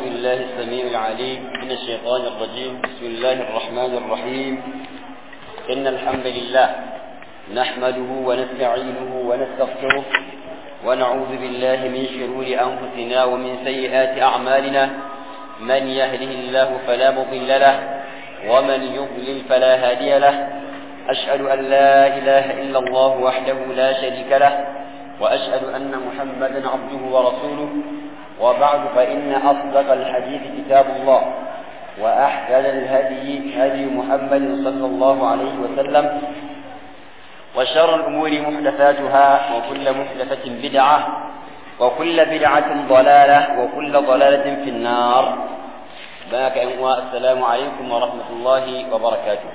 بالله السميع العليم من الشيطان الرجيم بسم الله الرحمن الرحيم إن الحمد لله نحمده ونستعينه ونستغفره ونعوذ بالله من شرور أنفسنا ومن سيئات أعمالنا من يهده الله فلا مضل له ومن يضلل فلا هادي له أشهد أن لا إله إلا الله وحده لا شريك له وأشهد أن محمدا عبده ورسوله وبعد فإن أصدق الحديث كتاب الله وأحسن الهدي هدي محمد صلى الله عليه وسلم وشر الأمور محدثاتها وكل محدثة بدعة وكل بدعة ضلالة وكل ضلالة في النار باك السلام عليكم ورحمة الله وبركاته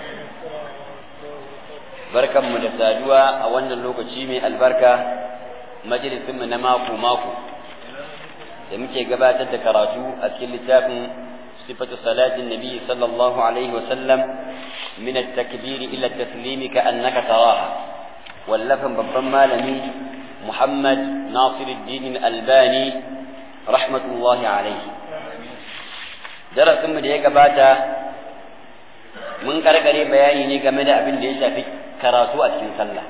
barkan mu da saduwa a wannan lokaci mai albarka majalisin mu na mako mako da muke gabatar da karatu a cikin littafin sifatu salatin nabi sallallahu alaihi wasallam min at-takbir ila at-taslim ka annaka taraha wallafan babban malami Muhammad Nasiruddin Albani rahmatullahi alaihi darasin mu da ya gabata mun karkare bayani ne game da abin da ya shafi karatu a cikin sallah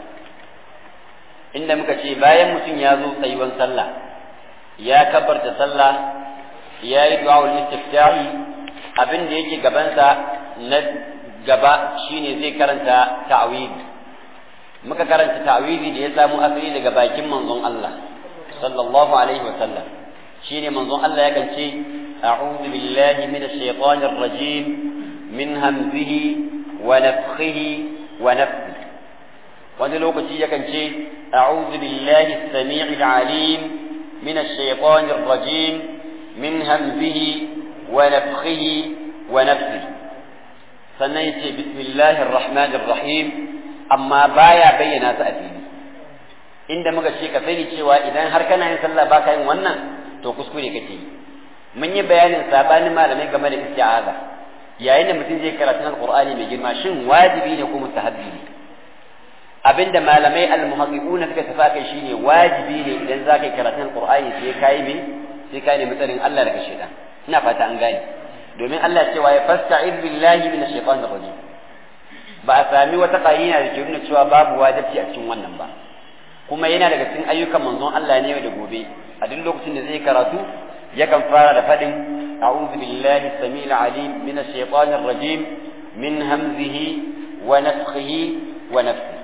inda muka ce bayan mutum ya zo tsayuwan sallah ya kabarta sallah ya yi du'a'ul istiftahi abin da yake gabansa na gaba shine zai karanta ta'awidi muka karanta ta'awidi da ya samu asali daga bakin manzon Allah sallallahu alaihi wa sallam shine manzon Allah yakan ce a'udhu billahi minash shaitanir rajim min hamzihi wa nafthihi wa nafthihi wani lokaci yakan ce a'udhu billahi as-sami'il 'alim min ash-shaytan ar-rajim min hamzihi wa nafthihi wa nafthihi sannan yace bismillahir rahmanir rahim amma baya bayyana su a fili inda muka ce ka sani cewa idan har kana yin sallah baka yin wannan to kuskure kake yi mun yi bayanin sabanin malamai game da isti'aza yayin da mutum zai karatu alqur'ani mai girma shin wajibi ne ko mustahabbi ne abinda malamai almuhaqqiquna suka tafa kai shine wajibi ne idan za ka yi karatun alqur'ani sai kai me sai kai ne mutsarin Allah daga shaitan ina fata an gane domin Allah cewa ya fasta'id billahi minash shaitanir rajim ba a sami wata qarina da ke nuna cewa babu wajibi a cikin wannan ba kuma yana daga cikin ayyukan manzon Allah ne da gobe a duk lokacin da zai karatu yakan fara da fadin a'udhu billahi samil alim minash shaitanir rajim min hamzihi wa nafthihi wa nafthihi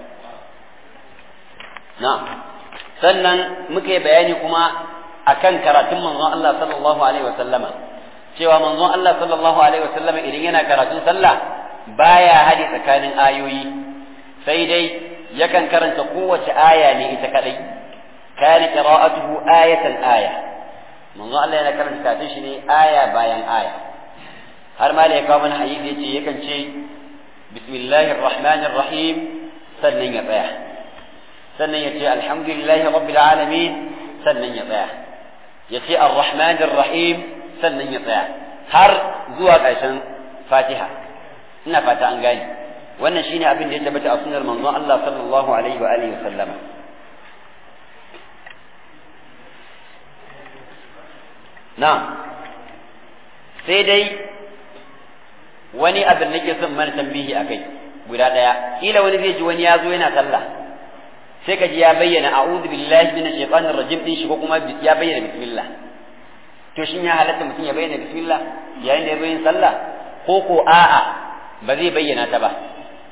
na'am sannan muka yi bayani kuma akan karatun manzon Allah sallallahu alaihi wa sallama cewa manzon Allah sallallahu alaihi wa sallama idan yana karatun sallah baya hadi tsakanin ayoyi sai dai yakan karanta kowace aya ne ita kadai kana qira'atuhu ayatan aya manzon Allah yana karanta karatun shi ne aya bayan aya har ma ya kawo mana hadisi yace yakan ce bismillahir rahmanir rahim sannan ya tsaya sannan ya ce alhamdulillahi rabbil alamin sannan ya tsaya ya ce arrahmanir rahim sannan ya tsaya har zuwa ƙarshen fatiha ina fata an gane wannan shine abin da ya tabbata a sunnar manzon Allah sallallahu alaihi wa alihi sallama na sai dai wani abin nake son mana tambihi akai guda ɗaya kila wani zai ji wani ya zo yana sallah sai ka ji ya bayyana a'udhu billahi minash shaitanir rajim din shi ko kuma ya bayyana bismillah to shin ya halatta mutum ya bayyana bismillah yayin da ya bayyana sallah ko ko a'a ba zai bayyana ta ba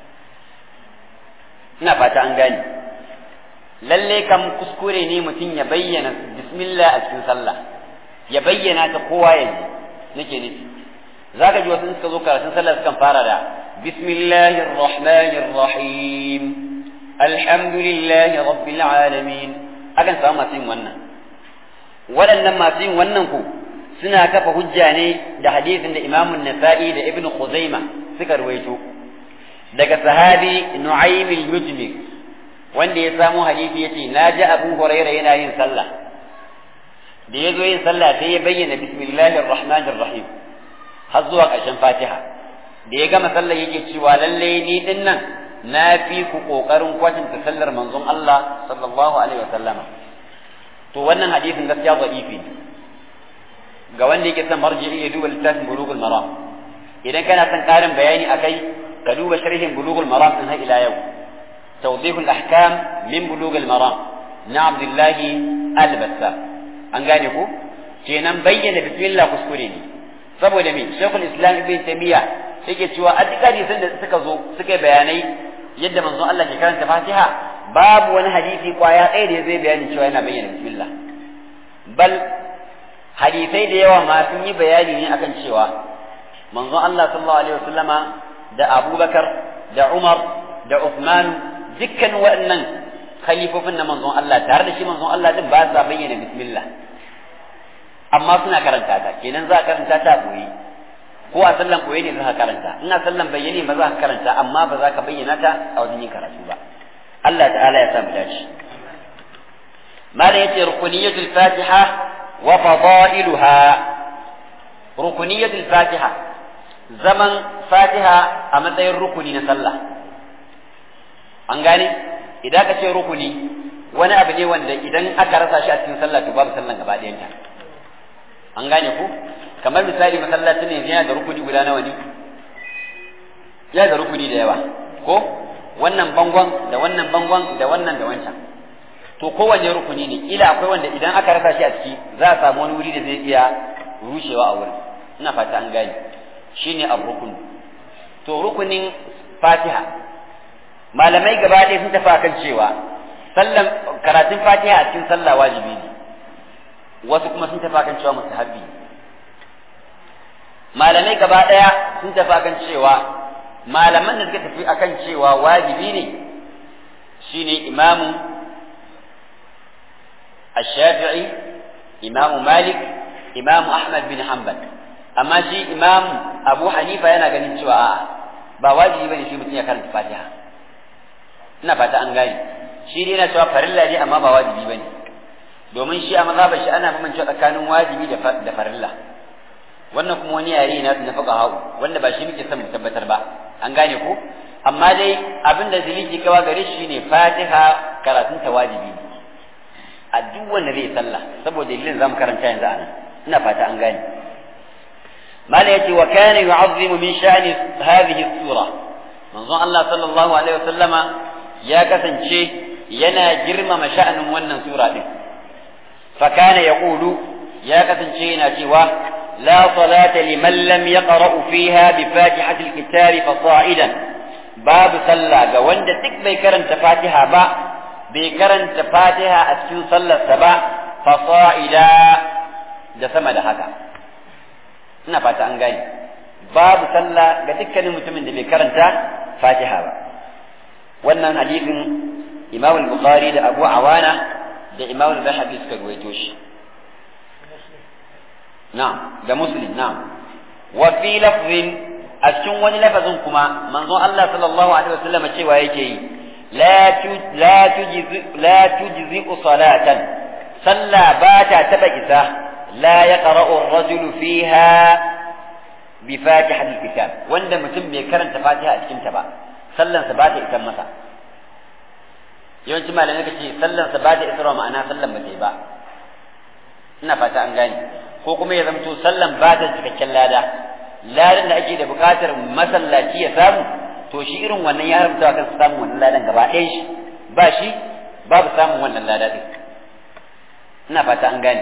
ina fata an gane lalle kam kuskure ne mutum ya bayyana bismillah a cikin sallah ya bayyana ta kowa yanzu nake nufi zaka ji wasu suka zo karatun sallah sukan fara da bismillahir rahmanir rahim alhamdulillahi rabbil alamin akan samu masu yin wannan waɗannan masu yin wannan ku suna kafa hujja ne da hadisin da imamun nasa'i da ibn khuzaima suka ruwaito daga sahabi nu'aym al-mujmir wanda ya samu hadisi yace na ji abu hurairah yana yin sallah da ya zo yin sallah sai ya bayyana bismillahir rahmanir rahim har zuwa ƙarshen fatiha da ya gama sallah yake cewa lallai ni din nan na fi ku ƙoƙarin kwatanta sallar manzon Allah sallallahu alaihi wasallama to wannan hadisin gaskiya da'ifi ga wanda yake son marji'i ya duba littafin bulughul maram idan kana son karin bayani akai ka duba sharhin bulughul maram din har ila yau tawdihul ahkam min bulughul maram na abdullahi al-bassam an gane ku kenan bayyana bismillah kuskure ne saboda me shaykhul islam ibn taymiya yake cewa a duk hadisan da suka zo suka bayanai yadda manzon Allah ke karanta fatiha babu wani hadisi kwaya ɗaya da zai bayani cewa yana bayyana bismillah bal hadisai da yawa ma sun yi bayani ne akan cewa manzon Allah sallallahu alaihi wasallama da Abubakar da Umar da Uthman dukkan waɗannan khalifofin na manzon Allah tare da shi manzon Allah din ba sa bayyana bismillah amma suna karanta ta kenan za a karanta ta boye ko a sallan boye ne za ka karanta ina sallan bayyane ba za ka karanta amma ba za ka bayyana ta a wajen yin karatu ba Allah ta'ala ya sa mu dace malam yace rukuniyatul fatiha wa fadailuha rukuniyatul fatiha zaman fatiha a matsayin rukuni na sallah an gane idan ka ce rukuni wani abu ne wanda idan aka rasa shi a cikin sallah to babu sallan gaba ɗayanta an gane ku kamar misali masallacin ne yana da rukuni guda nawa ne ya da rukuni da yawa ko wannan bangon da wannan bangon da wannan da wancan to kowanne rukuni ne ila akwai wanda idan aka rasa shi a ciki za a samu wani wuri da zai iya rushewa a wurin ina fata an gane shine ar-rukun to rukunin fatiha malamai gaba ɗaya sun tafi akan cewa sallan karatun fatiha a cikin sallah wajibi ne wasu kuma sun tafi akan cewa mustahabbi malamai gaba ɗaya sun tafi akan cewa malaman da suka tafi akan cewa wajibi ne shine imamu الشافعي إمام مالك إمام أحمد بن حنبل أما شي إمام أبو حنيفة yana ganin cewa a'a ba wajibi bane shi mutum ya karanta Fatiha ina fata an gane shi dai yana cewa farilla ne amma ba wajibi bane domin shi a mazhabar shi ana bambance tsakanin wajibi da farilla wannan kuma wani yare na na fuqaha wanda ba shi muke son mu tabbatar ba an gane ko amma dai abin da zaliji kawa gare shi ne Fatiha karatun ta wajibi ne a duk wanda zai sallah saboda dalilin zamu karanta yanzu anan ina fata an gane mala yace wa kana yu'azzimu min sha'ni hadhihi sura manzon Allah sallallahu alaihi wasallama ya kasance yana girmama sha'anin wannan sura din fa kana yaqulu ya kasance yana cewa la salata liman lam yaqra fiha bi fatihati alkitab fasa'idan babu sallah ga wanda duk bai karanta fatiha ba bai karanta fatiha a cikin sallarsa ba fasa'ida da sama da haka ina fata an gane babu sallah ga dukkanin mutumin da bai karanta fatiha ba wannan hadisin imam al-bukhari da abu awana da imam al-bahabi suka ruwaito shi na'am da muslim na'am wa fi lafzin a cikin wani lafazin kuma manzon Allah sallallahu alaihi wasallam cewa yake yi لا لا تجزئ لا تجزئ صلاة صلى بات تبئسة لا يقرأ الرجل فيها بفاتحة الكتاب وند متم بيكرن تفاتحة أتكم تبا صلى سبات إتم مسا yawanci malamai ka ce sallan sa ba ta isra ma'ana sallan ba ta yi ba ina fata an gane ko kuma ya zamto sallan ba ta cikakken lada ladan da ake da bukatar masallaci ya samu to shi irin wannan ya haramta kan samun wannan ladan gaba ɗayan shi ba shi babu samun wannan lada ɗin ina fata an gane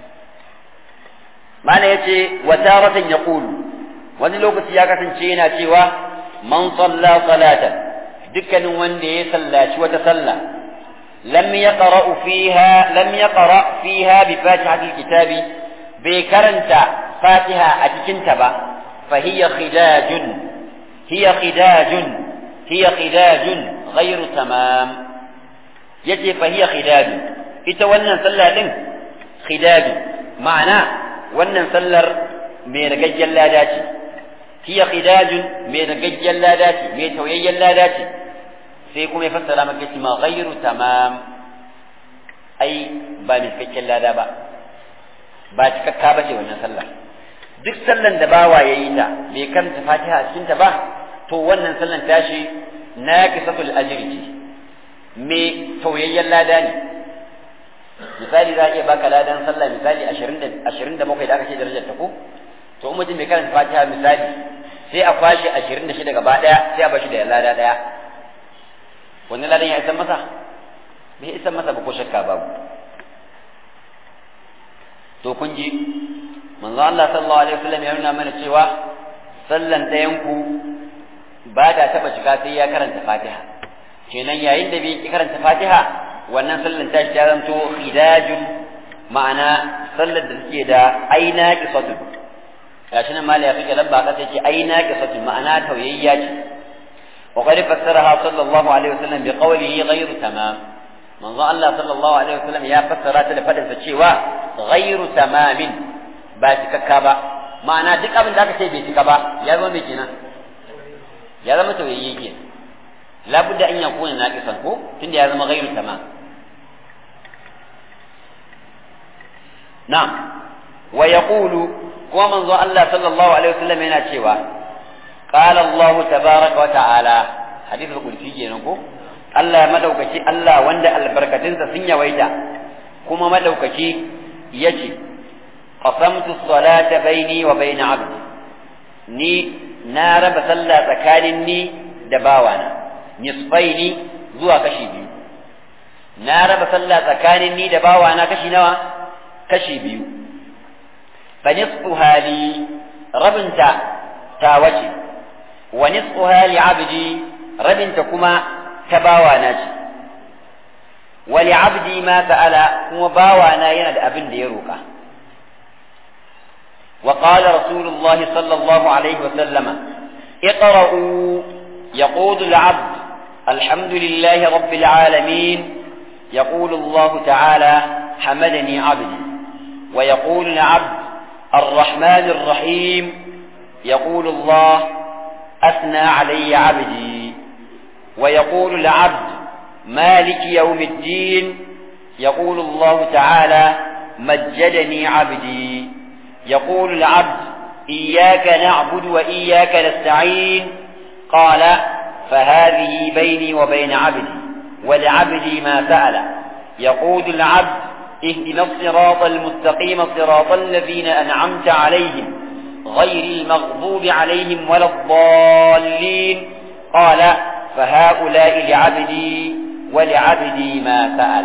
mana ya ce wa taratan ya wani lokaci ya kasance yana cewa man salla salatan dukkanin wanda ya sallaci wata sallah lam yaqra fiha lam yaqra fiha bi fatihatil kitabi bai karanta fatiha a cikin ta ba fa hiya khidajun hiya khidajun hiya khidajun ghairu tamam yace fa hiya khidajun ita wannan sallah din khidajun ma'ana wannan sallar mai ragaggen lada ce hiya khidajun mai ragaggen lada ce mai tauyayyen lada ce sai kuma ya fassara maka shi ma ghairu tamam ai ba mai cikakken lada ba ba cikakka ba ce wannan sallar duk sallan da bawa ya yi ta bai karanta fatiha a cikinta ba to wannan sallan tashi na kisatul ajri ce mai tauyayyen lada ne misali za a iya baka ladan sallah misali 20 27 da aka ce darajar ta ko to in mutum bai karanta fatiha misali sai a kwashe 26 gaba daya sai a bashi da lada daya wannan ladan ya isan masa bai isan masa ba ko shakka babu to kun ji manzo Allah sallallahu alaihi wasallam ya nuna mana cewa sallan ɗayan ku ba ta taba shiga sai ya karanta fatiha kenan yayin da bai karanta fatiha wannan sallan ta shi ta zanto khidajun ma'ana sallar da suke da aina qisatun gashi nan mali ya fike lamba ka sai ce aina qisatun ma'ana tauyayya ce wa qad fassaraha sallallahu alaihi wasallam bi qawlihi ghayru tamam manzo Allah sallallahu alaihi wasallam ya fassara ta da fadin sa cewa ghayru tamamin ba cikakka ba ma'ana duk abin da aka ce bai cika ba ya zama mai kenan ya zama tauyayye kenan labudda an yakuna naqisan ko tunda ya zama ghayru tamam na'am wa yaqulu kuma manzo Allah sallallahu alaihi wasallam yana cewa qala Allah tabaraka wa ta'ala hadith al-qudsi kenan ko Allah madaukaki Allah wanda albarkatunsa sun yawaita kuma madaukaki yace qasamtu as-salata baini wa baina 'abdi ni na raba sallah tsakanin ni da bawana nisfaini zuwa kashi biyu na raba sallah tsakanin ni da bawana kashi nawa kashi biyu fa nisfu hali rabinta ta wace wa nisfu hali abdi rabinta kuma ta bawana ce wa li abdi ma sa'ala kuma bawana yana da abin da ya roka وقال رسول الله صلى الله عليه وسلم اقرأوا يقول العبد الحمد لله رب العالمين يقول الله تعالى حمدني عبدي ويقول العبد الرحمن الرحيم يقول الله أثنى علي عبدي ويقول العبد مالك يوم الدين يقول الله تعالى مجدني عبدي يقول العبد إياك نعبد وإياك نستعين قال فهذه بيني وبين عبدي ولعبدي ما سأل يقول العبد اهدنا الصراط المستقيم صراط الذين أنعمت عليهم غير المغضوب عليهم ولا الضالين قال فهؤلاء لعبدي ولعبدي ما سأل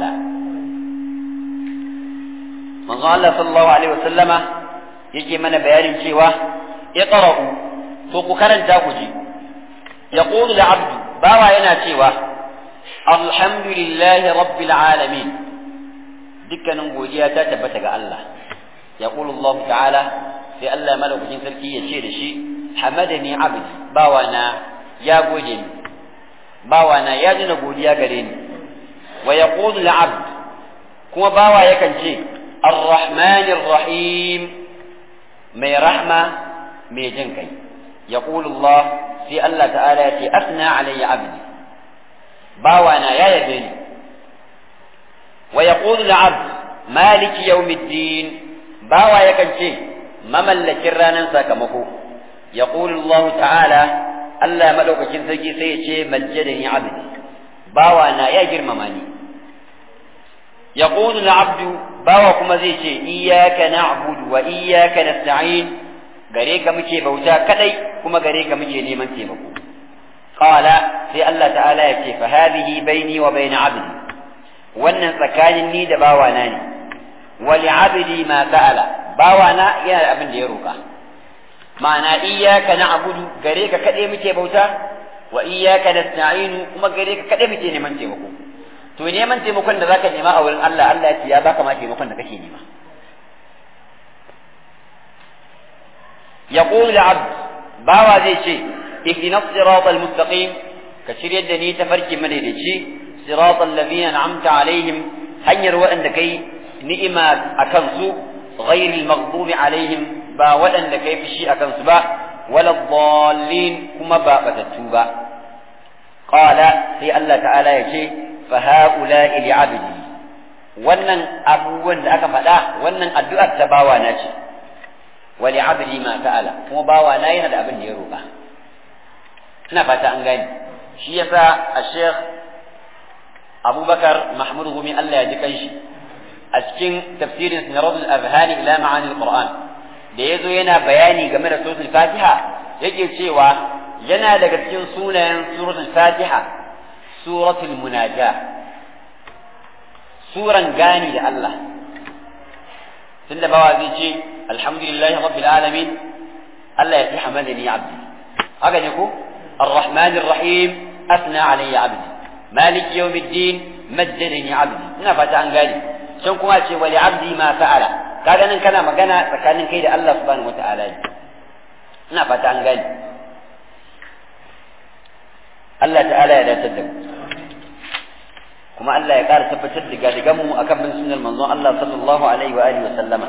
من قال صلى الله عليه وسلم يجي من بيان شيوا اقرأوا فوق كرن تاكجي يقول العبد باوا ينا شيوا الحمد لله رب العالمين dukkanin godiya ta tabbata ga Allah ya Allah ta'ala sai Allah malaukakin sarki ya ce da shi hamadani abdi bawana ya gode ni bawana ya jina godiya gare ni wa yaqulu al-abd kuma bawa yakan ce ar-rahmanir rahim mai rahma mai jin kai yaqulu Allah sai Allah ta'ala ya ce asna alayya abdi bawana ya yabe ni ويقول العبد مالك يوم الدين باوا يكنشي مملك رانا ساكمكو يقول الله تعالى ألا ملوك كنسجي سيشي مجدني عبدي باوا أنا يا جرمماني يقول العبد باوا كما زيشي إياك نعبد وإياك نستعين غريك مكي بوتا كدي كما غريك مكي نيمان تيمكو قال في الله تعالى يكي فهذه بيني وبين عبدي wannan tsakanin ni da bawana ne wali abdi ma sa'ala bawana yana da abin da ya roka ma'ana iyyaka na'budu gare ka kade muke bauta wa iyyaka nasta'inu kuma gare ka kade muke neman taimako to neman taimakon da zaka nema a wurin Allah Allah ya ce ya baka ma taimakon da kake nema yaqulu al-abd bawa zai ce ihdina as-sirata al-mustaqim ka shiryar da ni tafarki madaidaici صراط الذين أنعمت عليهم هنير وأن كي نئما أكنسو غير المغضوب عليهم با وأن كي في شيء أكنسو با ولا الضالين كما با بتتوبا قال في الله تعالى يشي فهؤلاء لعبدي wannan abubuwan da aka faɗa wannan addu'ar ta bawa na ce wali abdi ma ta'ala kuma bawa na yana da abin da ya roƙa ina fata an gane shi yasa a sheikh abubakar mahmud gumi Allah ya ji kanshi a cikin tafsirin Sinarul Azhani ila ma'ani al-Qur'an da yazo yana bayani game da suratul Fatiha yake cewa yana daga cikin sunayen suratul Fatiha suratul Munaja suran gani da Allah tunda bawa zai ce alhamdulillahi rabbil alamin Allah ya fi hamadani abdi haka ne ko الرحمن الرحيم أثنى علي عبدي مالك يوم الدين مجدني عبدي ina fata an gane can kuma ce wali abdi ma fa'ala kaga nan kana magana tsakanin kai da Allah subhanahu wata'ala ne ina fata an gane Allah ta'ala ya dace da mu kuma Allah ya ƙara tabbatar da gadigan mu akan bin sunnar manzon Allah sallallahu alaihi wa alihi wa sallama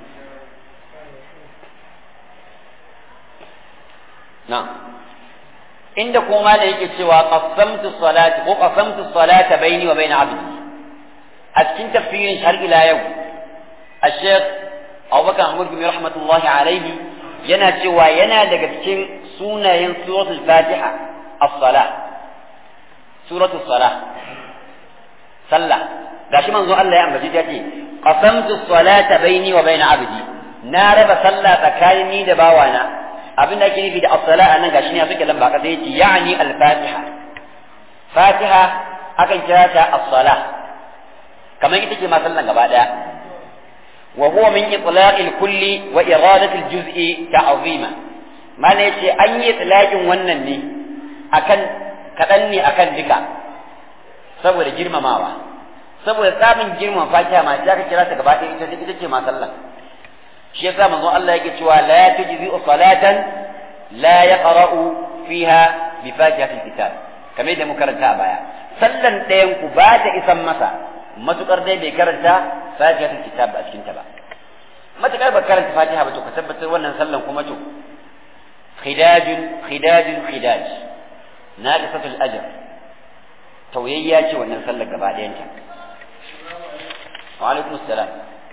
na'am inda kuma da yake cewa qasamtu salati ko qasamtu salata baini wa baina abdi a cikin tafsirin har ila yau الشيخ أبو بكر محمود بن رحمة الله عليه yana cewa yana daga cikin sunayen suratul fatiha as-salah suratul salah sallah gashi manzo Allah ya ambaci ta ce qasamtu salata baini wa baina abdi na raba sallah tsakanin ni da bawana abin da ake nufi da as-sala anan gashi ne suke lamba kaza yace yani al-fatiha fatiha akan kira ta as-sala kamar ita ce ma sallan gaba daya wa huwa min itlaq al-kulli wa iradat al-juz'i ta'zima mana yace an yi itlaqin wannan ne akan kadan ne akan duka saboda girmamawa saboda tsabin girman fatiha ma sai aka kira ta gaba ɗaya ita ita ce ma sallan shi yasa manzo Allah yake cewa la tujzi salatan la yaqra'u fiha bi fatihatil kitab kamar da muka karanta a baya sallan ɗayan ku ba ta isan masa matukar dai bai karanta fatihatul kitab a cikin ta ba matukar ba karanta fatiha ba to ka tabbatar wannan sallan kuma to khidajun khidajun khidaj naqisatul ajr tauyayya ce wannan sallar gaba ɗayanta wa alaikum assalam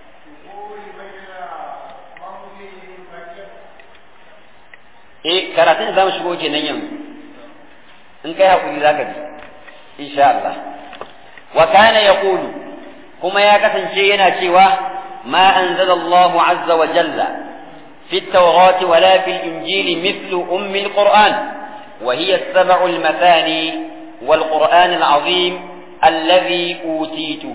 eh karatun za mu shigo kenan yanzu in kai hakuri zaka ji insha Allah wa kana yaqulu kuma ya kasance yana cewa ma anzala Allah azza wa jalla في التوراة ولا في الإنجيل مثل أم القرآن وهي السبع المثاني والقرآن العظيم الذي أوتيته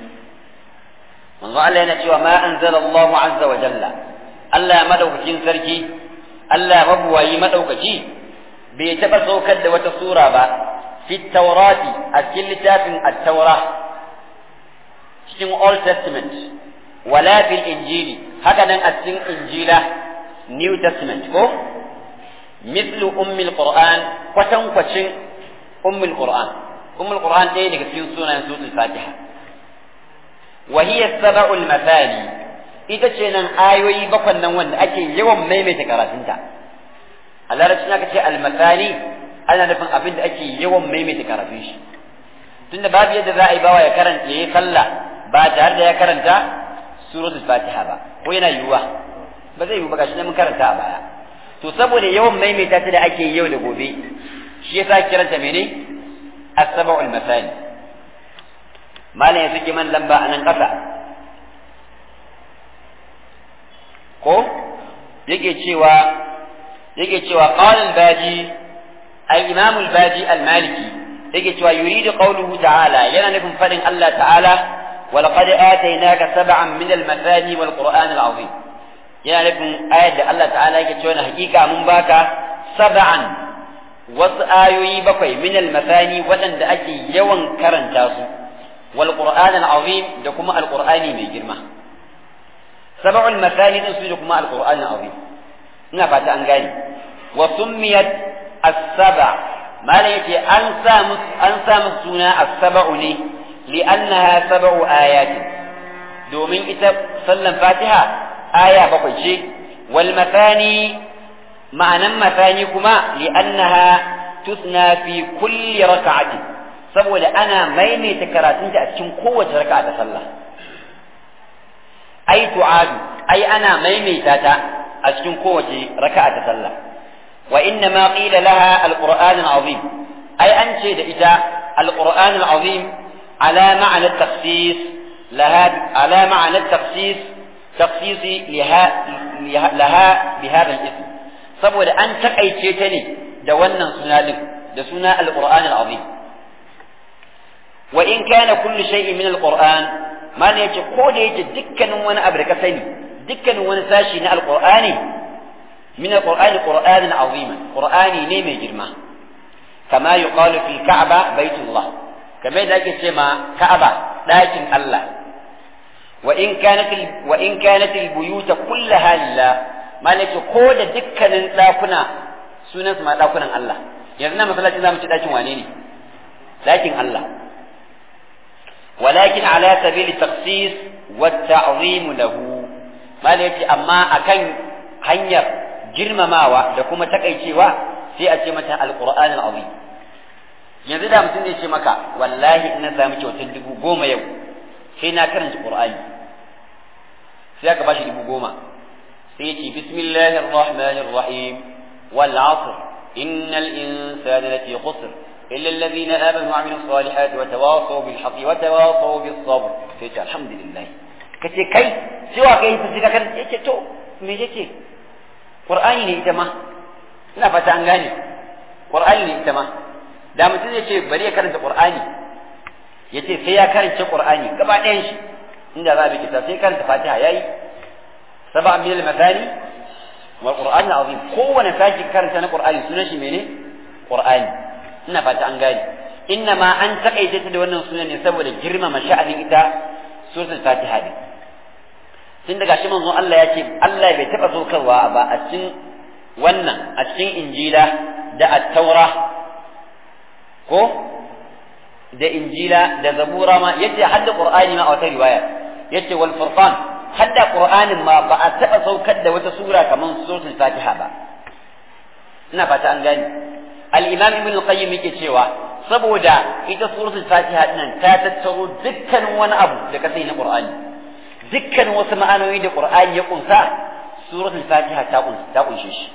من قال لنا ما أنزل الله عز وجل ألا مدوك سركي ألا مبوي مدوك بيتبسو كد وتصورة با في التوراة أكل تاف التوراة cikin Old Testament wala fil Injili haka nan a cikin Injila New Testament ko mislu ummil Qur'an kwatan kwacin ummul Qur'an ummul Qur'an ɗaya daga cikin sunayen suratul Fatiha wa hiya sab'ul mathani ita ce nan ayoyi bakwan nan wanda ake yawan maimaita karatunta a larabci aka ce al-mathani ana nufin abin da ake yawan maimaita karatun shi tunda babu yadda za a yi bawa ya karanta yayi sallah ba tare da ya karanta suratul fatiha ba ko yana yiwuwa ba zai yiwu ba gashi mun karanta a baya to saboda yawan maimaita ta da ake yau da gobe shi yasa kiranta mene as-sab'ul masani malam ya saki man lamba a nan kasa ko yake cewa yake cewa qala al-baji al-imam al-baji al-maliki yake cewa yuridu qawluhu ta'ala yana nufin fadin Allah ta'ala ولقد آتيناك سبعا من المثاني والقرآن العظيم yana nufin ayar da Allah ta'ala yake cewa hakika mun baka sab'an wasu ayoyi bakwai min al-mathani waɗanda ake yawan karanta su wal qur'an al-azim da kuma al-qur'ani mai girma sab'ul mathani din su da kuma al-qur'an al-azim ina fata an gane wa summiyat as-sab' malai yace an sa an sa suna as-sab'u ne li'annaha sab'u ayatin domin ita sallan fatiha aya bakwai ce wal mathani ma'anan mathani kuma li'annaha tusna fi kulli raka'ati saboda ana maimaita karatunta a cikin kowace raka'a ta sallah ai tu'adu ai ana maimaita ta a cikin kowace raka'a ta sallah wa inna ma qila laha alquran alazim ai an ce da ita alquran alazim ala ma'ana takhsis laha ala ma'anar tafsis tafsisi laha bi hadha al-ism saboda an takaice ta ne da wannan suna din da suna al-Qur'an al-azim wa in kana kullu shay'in min al-Qur'an ma ne yace ko da yake dukkanin wani abu da ka sani dukkanin wani sashi na al-Qur'ani min al-Qur'ani Qur'anan azima Qur'ani ne mai girma kama yuqalu fi Ka'ba baitullah kamar da ake ce ma Ka'aba ɗakin Allah wa in kanat wa in kanat al-buyut kullaha lillah malaki ko da dukkanin ɗakuna sunan su ma ɗakunan Allah yanzu na masallacin zamu ci ɗakin wane ne ɗakin Allah ولكن على سبيل التخصيص والتعظيم له ما ليتي أما أكن hanyar girmamawa da kuma takaicewa sai a ce mata alquran alazim yanzu da mutum zai ce maka wallahi in na samu kyautar dubu goma yau sai na karanta qur'ani sai aka bashi dubu goma sai ya ce bismillahir rahmanir rahim wal asr innal insana lafi khusr إلا الذين آمنوا وعملوا الصالحات وتواصوا بالحق وتواصوا بالصبر فيت الحمد لله كتي كي سوى كي تسيك كان يتي تو me yake qur'ani ne ita ma ina fata an gane qur'ani ne ita ma da mutum zai ce bari ya karanta qur'ani ya ce sai ya karanta qur'ani gaba ɗayan shi inda za a bi kita sai karanta fatiha yayi saba min al-mathani wal qur'an azim kowane sashi karanta na qur'ani sunan shi mene qur'ani ina fata an gane inna ma an takaita ta da wannan sunan ne saboda girmama sha'anin ita suratul fatiha ne tun daga shi manzon Allah ya ce Allah bai taɓa saukarwa ba a cikin wannan a cikin injila da attaura ko da injila da zabura ma yace hadda qur'ani ma a wata riwaya yace wal furqan hadda qur'anin ma ba a taɓa saukar da wata sura kamar suratul fatiha ba ina fata an gani al-imam ibn al-qayyim yake cewa saboda ita suratul fatiha nan ta tattaro dukkanin wani abu da ka sai na qur'ani dukkan wasu ma'anoyi da Qur'ani ya kunsa suratul Fatiha ta kunsa ta kunshe shi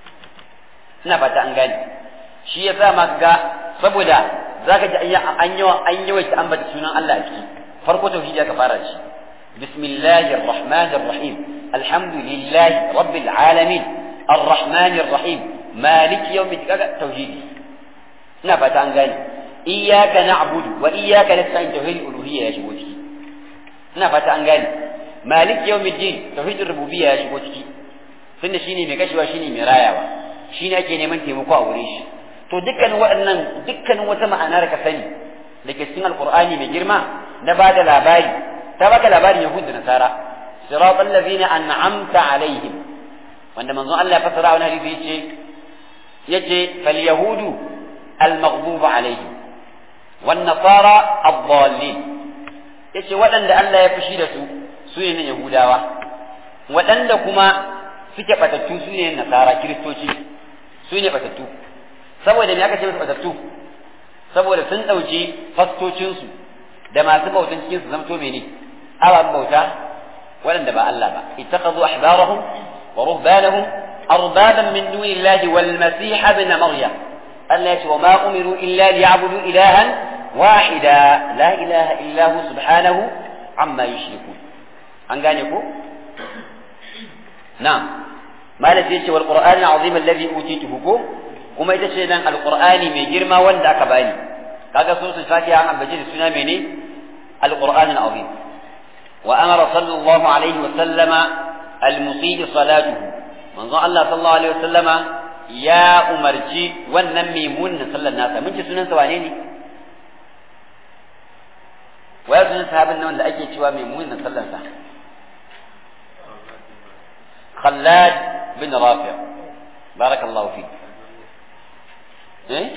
ina fata an gane shi yasa ma ga saboda zaka ji an yawa an yawaita ambata sunan Allah a ciki farko tauhidi aka fara shi bismillahir rahmanir rahim alhamdulillahi rabbil alamin arrahmanir rahim maliki yawmid kaga tauhidi ina fata an gane iyyaka na'budu wa iyyaka nasta'in tauhid uluhiyya ya shigo ciki ina fata an gane malik yawmiddin tauhidur rububiyya ya shigo ciki tunda shine mai kashewa shine mai rayawa shine ake neman taimako a wurin shi to dukkan waɗannan dukkan wata ma'ana da ka sani da ke cikin alqur'ani mai girma na bada labari ta baka labarin yahud da nasara siratal ladzina an'amta alaihim wanda manzon Allah ya fasara wani hadisi yace yace fal yahudu al maghdub alaihim wan nasara ad-dallin yace waɗanda Allah ya fushi da su su ne Yahudawa waɗanda kuma suke batattu su ne Nasara Kiristoci su ne batattu saboda me aka ce musu batattu saboda sun ɗauki fastocinsu da masu bautan cikin su zamto mene ababen bauta waɗanda ba Allah ba ittakhadhu ahbarahum wa ruhbanahum arbaban min dunillahi wal masih ibn maryam Allah ya ce wa ma umiru illa liya'budu ilahan wahida la ilaha illa hu subhanahu amma yushrikun an gane ko na'am malam yace wal qur'an azim alladhi utituhu ko kuma ita ce nan alqur'ani mai girma wanda aka bani kaga so su fatiha an ambace da suna mene alqur'an azim wa amara sallallahu alaihi wa sallama almusid salatuhu manzon Allah sallallahu alaihi wa sallama ya umarci wannan maimunin sallar nasa mun ci sunan sa wane ne waya sunan sahabin nan da ake cewa maimunin sallar sa خلاد بن رافع بارك الله فيك ايه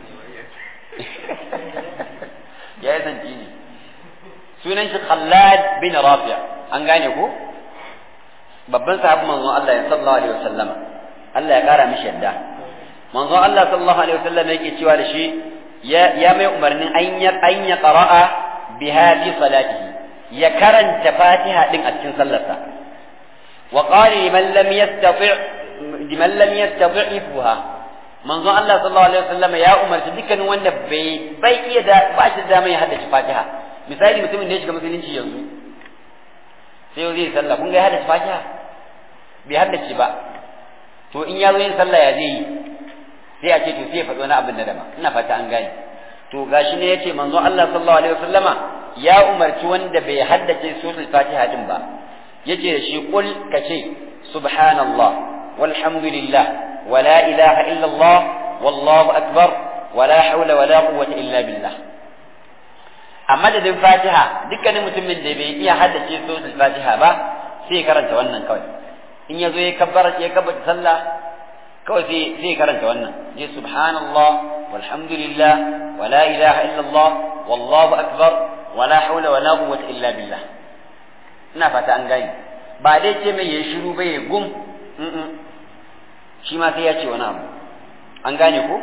يا اذن جيني sunan shi Khallad bin Rafi' an gane ko babban sahabin manzon Allah ya sallallahu alaihi wasallam Allah ya kara mishi yadda manzon Allah sallallahu alaihi wasallam yake cewa da shi ya ya mai umarnin an ya an ya qara'a biha fi salatihi ya karanta Fatiha din a cikin sallarsa وقال لمن لم يستطع لمن لم يستطع إفها manzon Allah sallallahu alaihi wasallam ya umarci dukkanin wanda bai bai iya da ba shi da mai haddace Fatiha misali mutumin da ya shiga musulunci yanzu sai zai sallah kun ga ya haddace fatiha bai haddace ba to in ya zo yin sallah ya zai yi sai a ce to sai ya faɗi wani abin da dama ina fata an gane to gashi ne yace manzo Allah sallallahu alaihi wasallama ya umarci wanda bai haddace suratul fatiha din ba yace da shi kul kace subhanallah walhamdulillah wala ilaha illa Allah wallahu akbar wala hawla wala quwwata illa billah a madadin fatiha dukkanin mutumin da bai iya haddace suratul fatiha ba sai ya karanta wannan kawai in ya zo ya kabbara ya kabbata sallah kawai sai sai karanta wannan je subhanallah walhamdulillah wala ilaha illallah wallahu akbar wala hawla wala quwwata illa billah ina fata an gane ba dai ce mai yayi shiru ba ya gum shi ma sai ya ce wani abu an gane ko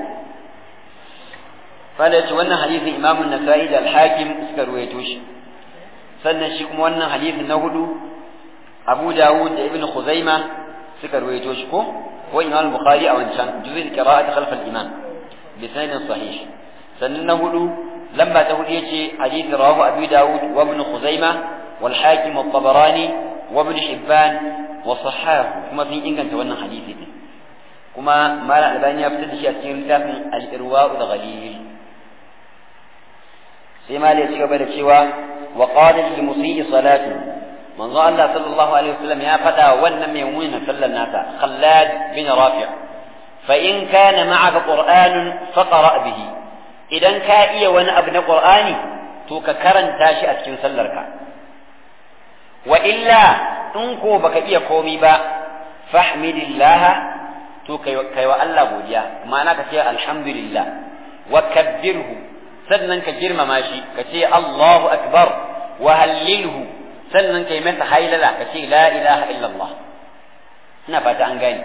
fala ce wannan hadisin imamu nasa'i da al-hakim suka ruwaito shi sannan shi kuma wannan hadisin na hudu abu dawud da ibn khuzaima suka ruwaito shi ko ko imam bukhari a wancan juzul qira'at khalf al-imam bi sanadin sahih sannan na hudu lamba ta hudu yace hadith rawahu abu dawud wa ibn khuzaima wal hakim wa tabarani wa ibn hibban wa sahahu kuma sun inganta wannan hadisi din kuma malam albani ya fitar da shi a cikin littafin al-irwa da ghalil sai malam ya ci gaba da cewa wa qala lil musii salatu manzo Allah sallallahu alaihi wasallam ya faɗa wannan mai munin sallar nasa Khallad bin Rafi' fa in kana ma'aka Qur'anun faqra bihi idan ka iya wani abu na Qur'ani to ka karanta shi a cikin sallarka wa illa in ko baka iya komi ba fahmidillah to kai wa Allah godiya ma'ana ka ce alhamdulillah wa kabbirhu sannan ka girmama shi ka ce Allahu akbar wa hallilhu sannan kai masa hailala ka ce la ilaha illallah ina fata an gane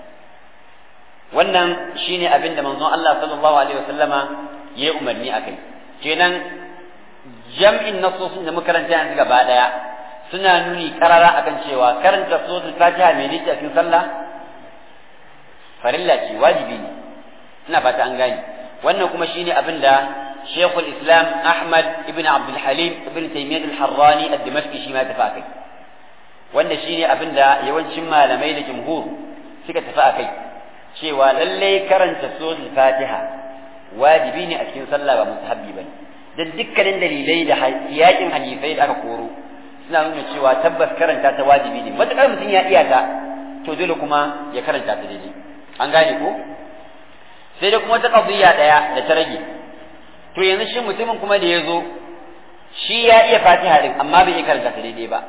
wannan shine abin da manzon Allah sallallahu alaihi wasallama ya yi umarni a kai kenan jam'in nasosin da makaranta yanzu gaba daya suna nuni karara akan cewa karanta suratul fatiha mai dace a cikin sallah farilla ce wajibi ne ina fata an gane wannan kuma shine abin da شيخ الإسلام أحمد ابن عبد الحليم ابن تيمية الحراني الدمشقي شيما تفاكي wanda shine abin da yawancin malamai da jumhur suka tafi a kai cewa lallai karanta suratul fatiha wajibi ne a cikin sallah ba mustahabbi bane dan dukkanin dalilai da yakin hadisai da aka koro suna nuna cewa tabbas karanta ta wajibi ne matakar mutum ya iya ta to dole kuma ya karanta ta daidai an gane ko sai da kuma ta qadiyya daya da ta rage to yanzu shi mutumin kuma da ya zo shi ya iya fatiha din amma bai iya karanta ta daidai ba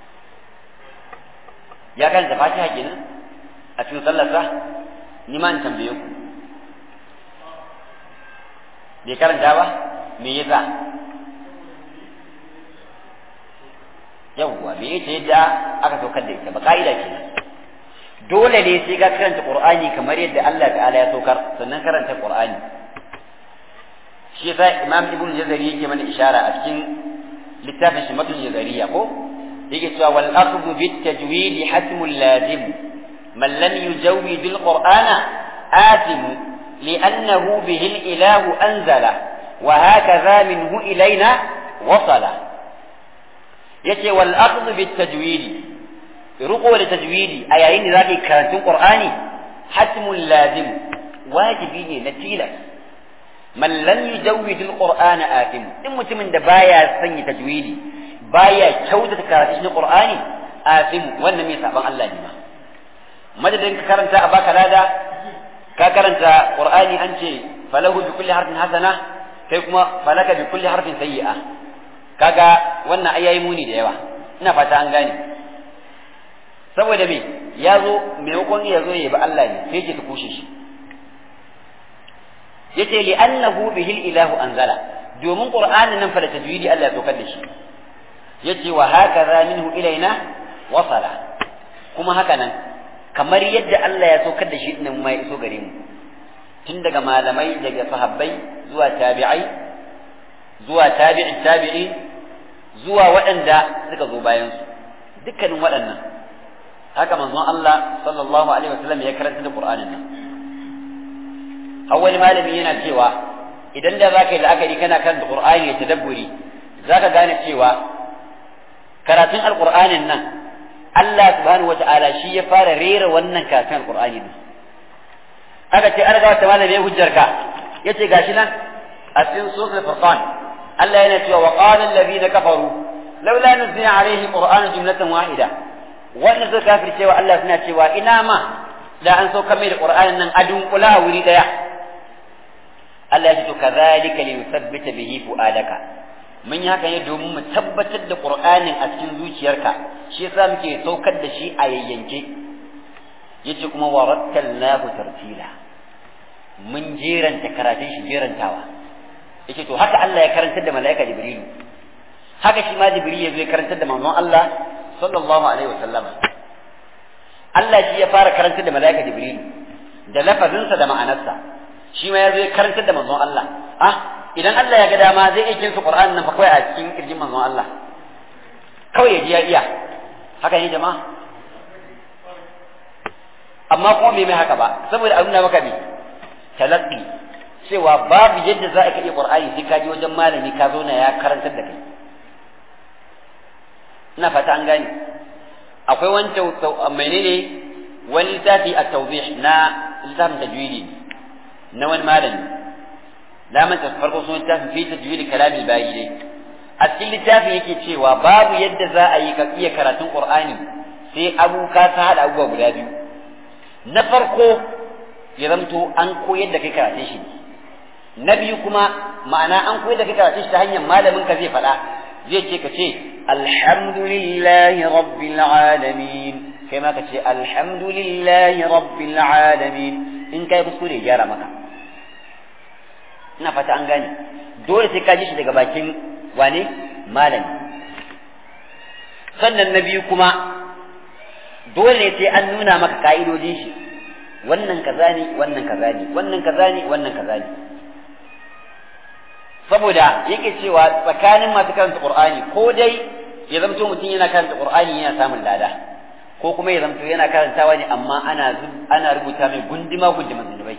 ya karanta fatiha kenan a cikin sallarsa ni ma in tambaye ku bai karanta ba me yasa yawwa bai yi ta yadda aka saukar da ita ba ka'ida kenan dole ne sai ka karanta qur'ani kamar yadda Allah ta'ala ya saukar sannan karanta qur'ani shi yasa imam ibn jazari yake mana ishara a cikin littafin shi matul jazariya ko yake cewa wal akhdhu bit tajwid hatmul lazim man lam yujawwid al qur'ana atim li'annahu bihi al ilahu anzala wa hakadha minhu ilayna wasala yace wal akhdhu bit tajwid ruqo da tajwidi a yayin da zaka karantun qur'ani hatmul lazim wajibi ne na tilas man lam yujawwid alquran atim in mutumin da baya sanya tajwidi baya kyautata karatun qur'ani atim wannan mai saban Allah ne ma madadin ka karanta a baka lada ka karanta qur'ani an ce falahu bi kulli harfin hasana kai kuma falaka bi kulli harfin sayyi'a kaga wannan ayayi muni da yawa ina fata an gane saboda me ya zo maimakon ya zo ya bi Allah ne sai ke ta kushe shi yace li annahu bihi ilahu anzala domin qur'anin nan fa da tajwidi Allah ya saukar da shi yace wa hakaza minhu ilaina wasala kuma haka nan kamar yadda Allah ya saukar da shi din ma ya iso gare mu tun daga malamai daga sahabbai zuwa tabi'ai zuwa tabi'in tabi'i zuwa waɗanda suka zo bayan su dukkanin waɗannan haka manzon Allah sallallahu alaihi wasallam ya karanta da Qur'anin nan har wani malami yana cewa idan da zaka yi la'akari kana kan da Qur'ani ya tadabburi zaka gane cewa karatun alqur'anin nan Allah subhanahu wata'ala shi ya fara rera wannan karatun alqur'ani ne aka ce an ga wata malami hujjarka yace gashi nan a cikin suratul furqan Allah yana cewa wa qala alladhina kafaru laula nuzila alaihi qur'anu jumlatan wahida wannan suka kafir cewa Allah suna cewa ina ma da an sauka mai da qur'anin nan a dunkula a wuri daya Allah ya ce to kadhalika li yuthabbita bihi fuadaka mun yi haka ne domin mu tabbatar da qur'anin a cikin zuciyarka shi yasa muke saukar da shi a yayyanke yace kuma warattalnahu tartila mun jeranta karatun shi jerantawa yace to haka Allah ya karantar da mala'ika Jibrilu haka shi ma Jibril ya zo ya karantar da manzon Allah sallallahu alaihi wasallam Allah shi ya fara karantar da mala'ika Jibrilu da lafazinsa da ma'anarsa shi ma ya zo ya karantar da manzon Allah ah idan Allah ya ga dama zai iya kinsu Qur'an nan fa kawai a cikin kirjin manzon Allah kawai ya ji ya iya haka ne jama'a amma kuma bai mai haka ba saboda abin da maka bi talaqqi cewa babu yadda za a iya qur'ani sai ka je wajen malami ka zo na ya karantar da kai ina fata an gane akwai wani menene wani littafi a tawdih na littafin tajwidi na wani malami na manta farko sun littafin fi tajwidi kalami bayi ne a cikin littafin yake cewa babu yadda za a yi ka iya karatun qur'ani sai abu ka ta hada abubuwa guda biyu na farko ya zamto an koyar da kai karatun shi na biyu kuma ma'ana an koyar da kai karatun shi ta hanyar malamin ka zai faɗa zai ce ka ce alhamdulillahi rabbil alamin kai ma ka ce alhamdulillahi rabbil alamin in kai kuskure gyara maka ina fata an gane dole sai ka ji shi daga bakin wane malami sannan na biyu kuma dole sai an nuna maka ka'idodin shi wannan kaza ne wannan kaza ne wannan kaza ne wannan kaza ne saboda yake cewa tsakanin masu karanta qur'ani ko dai ya zamto mutum yana karanta qur'ani yana samun lada ko kuma ya zamto yana karantawa ne amma ana ana rubuta mai gundima gundiman zunubai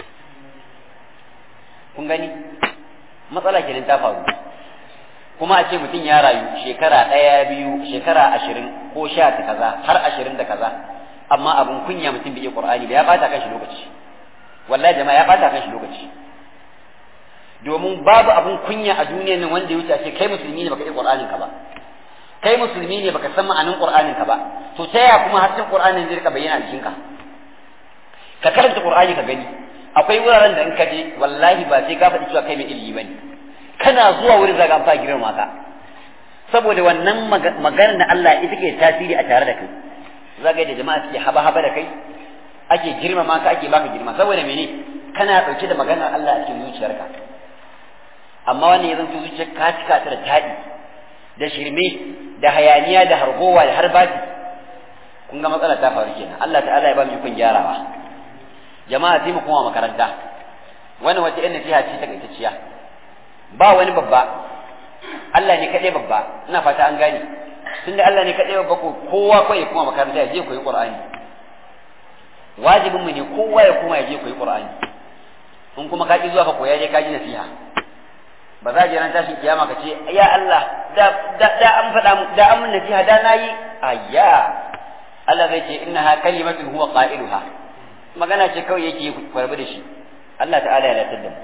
kun gani matsala kenan ta faru kuma a ce mutum ya rayu shekara ɗaya biyu shekara ashirin ko sha ta kaza har ashirin da kaza amma abin kunya mutum bai iya qur'ani da ya bata kan shi lokaci wallahi jama'a ya bata kan shi lokaci domin babu abin kunya a duniyar nan wanda ya wuce ce kai musulmi ne baka iya qur'anin ka ba kai musulmi ne baka san ma'anin qur'anin ka ba to ta yaya kuma har qur'anin zai rika bayyana a jikinka ka karanta qur'ani ka gani akwai wuraren da in ka je wallahi ba sai ka faɗi cewa kai mai ilimi bane kana zuwa wurin zaga an fara girma ka saboda wannan maganar da Allah ita ke tasiri a tare da kai zaga da jama'a suke haba haba da kai ake girmama ka ake baka girma saboda mene kana dauke da maganar Allah a cikin zuciyarka amma wannan ya zanto zuciyar ka cika ta da tadi da shirme da hayaniya da hargowa da harbati kun ga matsala ta faru kenan Allah ta'ala ya ba mu ikon gyarawa jama'a sai mu koma makaranta wannan wata yan nasiha ce takaitacciya ba wani babba Allah ne kaɗai babba ina fata an gane tunda Allah ne kaɗai babba ko kowa ko ya kuma makaranta ya je koyi Qur'ani wajibin mu ne kowa ya kuma ya je koyi Qur'ani in kuma ka ki zuwa ka koya je ka ji nasiha ba za je ran tashin kiyama ka ce ya Allah da da, da an faɗa mu da an mun nasiha da nayi ayya Allah zai ce innaha kalimatun huwa qailuha magana ce kawai yake kwarbi da shi Allah ta'ala ya latar da mu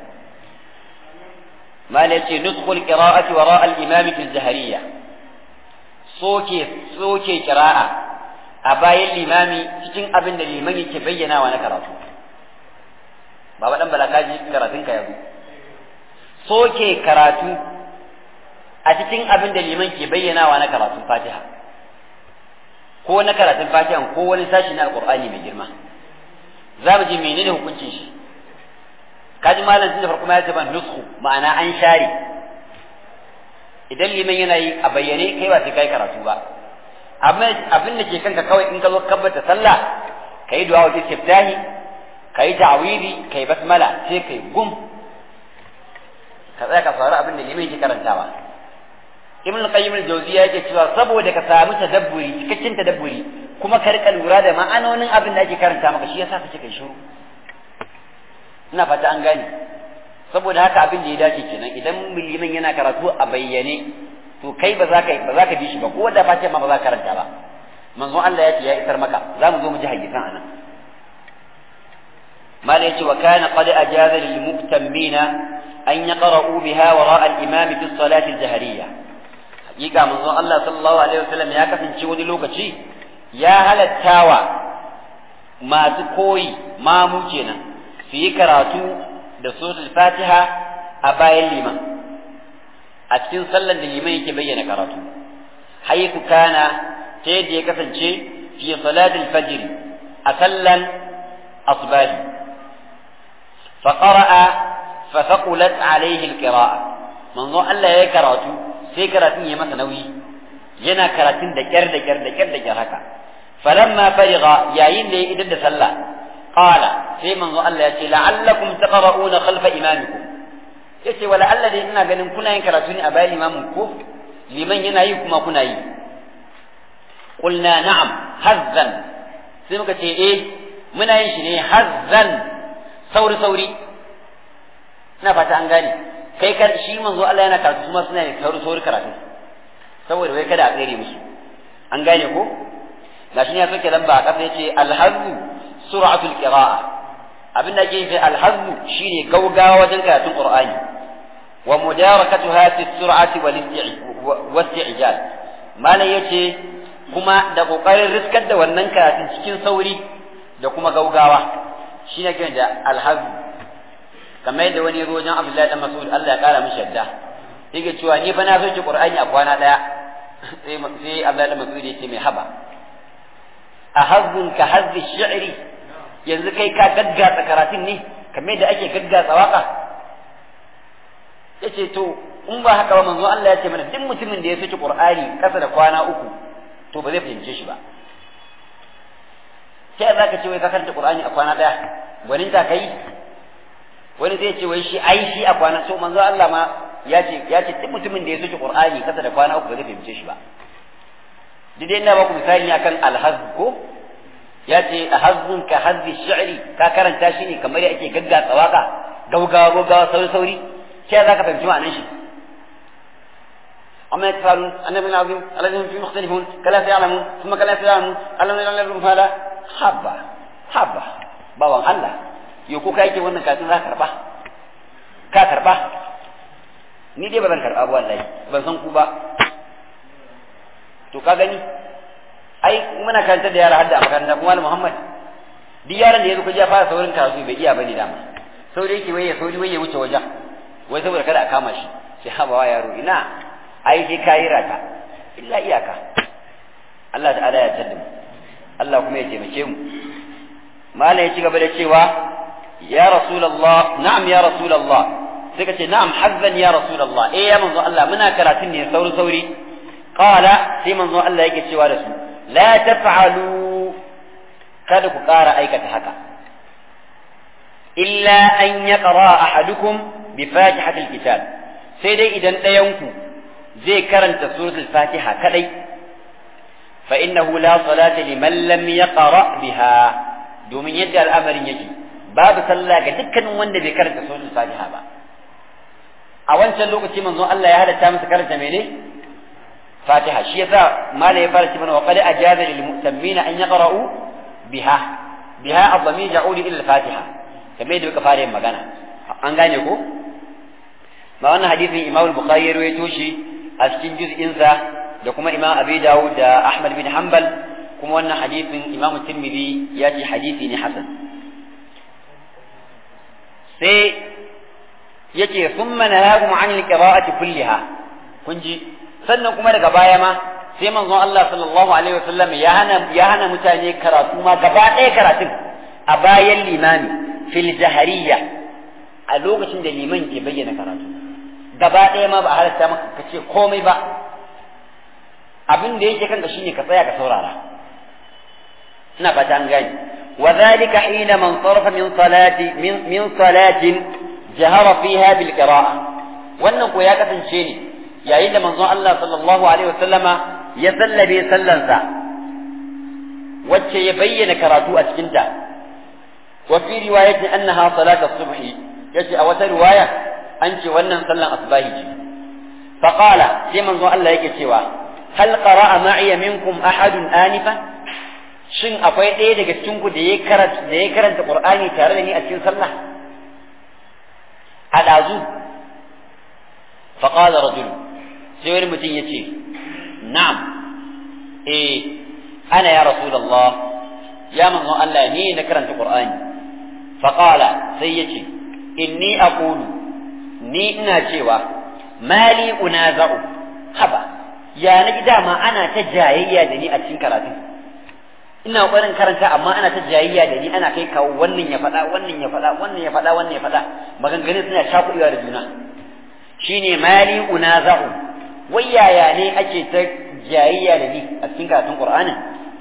ما نتي نسخ القراءة وراء الإمام في الزهرية صوكي صوكي قراءة أباي الإمام تجن أبن الإمام يتبين ونكرته بابا دم بلا كاجي كراتين كيابو صوكي كراتو أتجن أبن الإمام يتبين ونكرته فاتحة ko na karatun fatihan ko wani sashi na alqur'ani mai girma za mu ji menene hukuncin shi kaji malam tun da farko ya ce ban nusku ma'ana an share idan liman yana yi a bayyane kai ba sai kai karatu ba amma abin da ke kanka kawai in ka zo kabbata sallah kai du'a wa istiftahi kai ta'widi kai basmala sai kai gum ka tsaya ka fara abin da liman yake karantawa ibn qayyim al-jawziyya yake cewa saboda ka samu tadabburi cikakken tadabburi kuma ka rika lura da ma'anonin abin da ake karanta maka shi yasa kace kai shiru ina fata an gane saboda haka abin da ya dace kenan idan liman yana karatu a bayyane to kai ba za ka ba za ka bi shi ba ko da fatiha ma ba za ka karanta ba manzon Allah ya ce ya isar maka za mu zo mu ji hadisan anan mala yace wa kana qad ajaza lil muktammina an yaqra'u biha wara al imam fi salati al jahriyya hakika manzon Allah sallallahu alaihi wasallam ya kasance wani lokaci ya halattawa masu koyi mamu kenan su yi karatu da suratul fatiha a bayan liman a cikin sallan da liman yake bayyana karatu haiku kana ta yadda ya kasance fi salatul fajr a sallan asbahi fa qara'a fa thaqulat alayhi alqira'a manzo Allah ya karatu sai karatun ya masa nauyi yana karatun da kyar da kyar da kyar da kyar haka falamma fariga yayin da ya idar da sallah qala sai manzo Allah ya ce la'allakum taqra'una khalfa imamikum yace wala Allah dai ina ganin kuna yin karatu ne a bayan limamin ko liman yana yi kuma kuna yi qulna na'am hazzan sai muka ce eh muna yin shi ne hazzan sauri sauri ina fata an gane kai kar shi manzo Allah yana karatu kuma suna yin sauri sauri karatu saboda wai kada a tsere musu an gane ko gashi ne ya soke lamba a kasa yace alhazzu sur'atul qira'a abin da ke fi alhazzu shine gaugawa wajen karatun qur'ani wa mudarakatuha fi sur'ati wal isti'jal malam yace kuma da kokarin riskar da wannan karatun cikin sauri da kuma gaugawa shine kiran da alhazzu kamar yadda wani wajen Abdullahi dan Mas'ud Allah ya kara mishi yadda yake cewa ni fa na soke qur'ani a kwana daya sai sai Abdullahi dan Mas'ud yace mai haba ahazzun ka hazzi shi'ri yanzu kai ka gaggatsa karatun ne kamar yadda ake gaggatsa waka yace to in ba haka ba manzo Allah ya ce mana duk mutumin da ya saki Qur'ani kasa da kwana uku to ba zai fahimce shi ba sai za ka ce wai ka karanta Qur'ani a kwana daya gwanin ta kai wani zai ce wai shi ai shi a kwana so manzo Allah ma ya ce ya ce duk mutumin da ya saki Qur'ani kasa da kwana uku ba zai fahimce shi ba duk dai ina ba ku misali akan alhaz ko ya ce a hazzun ka hazzi shi'ri ka karanta shi ne kamar yake gaggatsa waka gaugawa gaugawa sauri sauri sai za ka fahimci ma'anar shi amma ya tafalu annabi azim alladhi fi mukhtalifun kala ya'lamun thumma kala ya'lamun alladhi lam ya'lamu fala habba habba bawan Allah yo ko kai ke wannan katin za ka karba ka karba ni dai ba zan karba ba wallahi ban san ku ba to ka gani ai muna karanta da yara hadda a makaranta kuma Muhammad duk yaran da yazo kaje ya fara saurin karatu bai iya bane dama sauri yake waye sauri waye wuce wajen wai saboda kada a kama shi sai haba wa yaro ina ai sai kayi rata illa iyaka Allah ta'ala ya tada mu Allah kuma ya taimake mu malam ya ci gaba da cewa ya rasulullah na'am ya rasulullah sai ka ce na'am hazzan ya rasulullah eh ya manzo Allah muna karatun ne sauri sauri qala sai manzo Allah yake cewa da su la taf'alu kada ku ƙara aikata haka illa an yaqra ahadukum bi fatihatil kitab sai dai idan ɗayanku zai karanta suratul fatiha kadai fa innahu la salata liman lam yaqra biha domin yadda al'amarin yake babu sallah ga dukkanin wanda bai karanta suratul fatiha ba a wancan lokaci manzo Allah ya halatta masa karanta mene fatiha shi yasa mala ya fara cewa wa qad ajaza lil mu'tammina an yaqra'u biha biha adami ja'udi ila al-fatiha kamar yadda muka fara yin magana an gane ko ba wannan hadisin Imam Bukhari ya rawaito shi a cikin juz'in sa da kuma Imam Abi Dawud da Ahmad bin Hanbal kuma wannan hadisin Imam Tirmidhi ya ce hadisi ne hasan sai yace thumma nahahum an al-qira'ati kulliha kun ji sannan kuma daga baya ma sai manzon Allah sallallahu alaihi wasallam ya hana ya hana mutane karatu ma gaba ɗaya karatun a bayan limami fil jahariya a lokacin da liman ke bayyana karatu gaba ɗaya ma ba a halatta maka ka ce komai ba abin da yake kanka shine ka tsaya ka saurara ina fata an gani wa dhalika hina man sarafa min salati min min salatin jahara fiha bil qira'a wannan ko ya kasance ne yayin da manzon Allah sallallahu alaihi wasallama ya sallabe sallansa wacce ya bayyana karatu a cikinta wa fi riwayatin annaha salatu subhi yace a wata riwaya an ce wannan sallan asbahi ce faqala sai manzo Allah yake cewa hal qara'a ma'iya minkum ahadun anifan shin akwai ɗaya daga cikin ku da ya karanta da ya karanta Qur'ani tare da ni a cikin sallah a dazu fa qala rajul sai wani mutum yace na'am eh ana ya rasulullah ya manzo Allah ni na karanta Qur'ani fa qala sai yace inni aqulu ni ina cewa mali unaza'u haba ya na dama ana ta jayayya da ni a cikin karatu ina ƙoƙarin karanta amma ana ta jayayya da ni ana kai kawo wannan ya faɗa wannan ya faɗa wannan ya faɗa wannan ya faɗa maganganun suna shakuɗewa da juna shine mali unaza'u wai yaya ne ake ta jayayya da ni a cikin karatun qur'anin